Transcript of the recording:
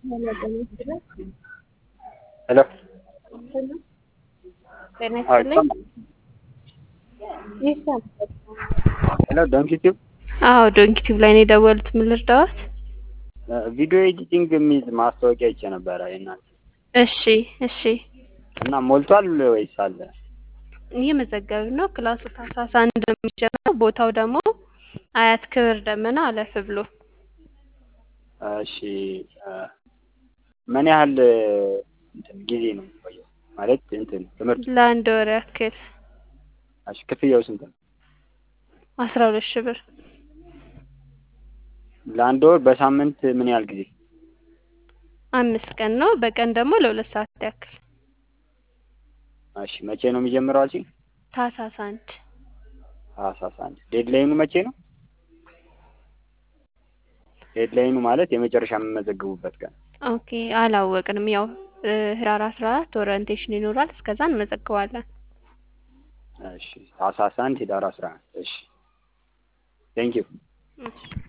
ሄሎ ጤና አዎ ይስጥልኝ። ይሰማል። ይሰማል። ሄሎ ዶንኪ ቲዩብ አዎ ዶንኪ ቲዩብ ላይ ነው የደወሉት። ምን ልርዳዎት? ቪዲዮ ኤዲቲንግ የሚል ማስታወቂያ አይቼ ነበረ የእናንተ እሺ እሺ እና ሞልቷል ወይስ አለ? እየመዘገብን ነው። ክላሱ ታህሳስ አንድ ነው የሚጀምረው። ቦታው ደግሞ አያት ክብር ደመና አለፍ ብሎ እሺ እ ምን ያህል እንትን ጊዜ ነው የሚቆየው? ማለት እንትን ትምህርት ለአንድ ወር ያክል እሺ ክፍያው ስንት ነው? አስራ ሁለት ሺህ ብር ለአንድ ወር በሳምንት ምን ያህል ጊዜ? አምስት ቀን ነው። በቀን ደግሞ ለሁለት ሰዓት ያክል እሺ መቼ ነው የሚጀምረው አልሽኝ? ታህሳስ አንድ ታህሳስ አንድ ዴድላይኑ መቼ ነው? ዴድላይኑ ማለት የመጨረሻ የምመዘግቡበት ቀን ኦኬ አላወቅንም። ያው እ ህዳር አስራ አራት ኦሪንቴሽን ይኖራል። እስከዛ እንመዘግባለን። እሺ ታህሳስ አንድ ህዳር አስራ አንድ እሺ ቴንኪው እሺ